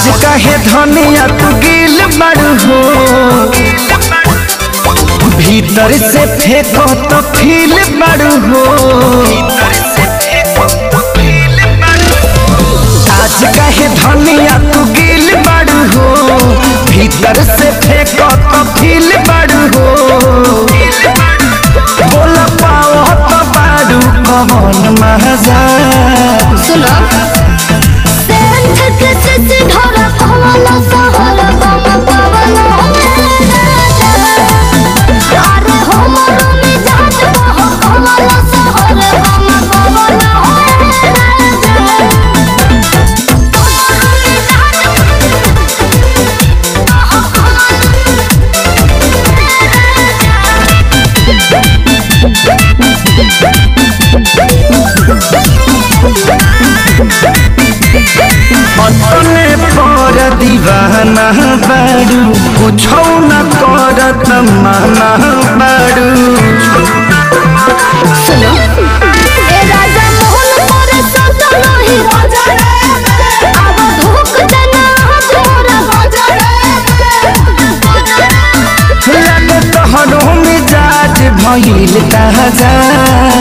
काहे धनिया तू गिल बड़ू हो भीतर से फेंको तो फील बड़ू हो आज काहे धनिया तू गिल बड़ू हो भीतर से फेंको तो फील बड़ू हो बोल पाओ तो बाड़ू कौन मजा सुनो सेंध के से ढोरा पवन सहर बम पवन अरे हमर मिजाज बह पवन सहर बम पवन अपने पर दीवाना बाड़ू कुछो न करत माना बाड़ू सुनो ए राजा मोहन पर सत नहीं राजा अब धोख देना तोर राजा लगे तोहरो मिजाज भइल ताजा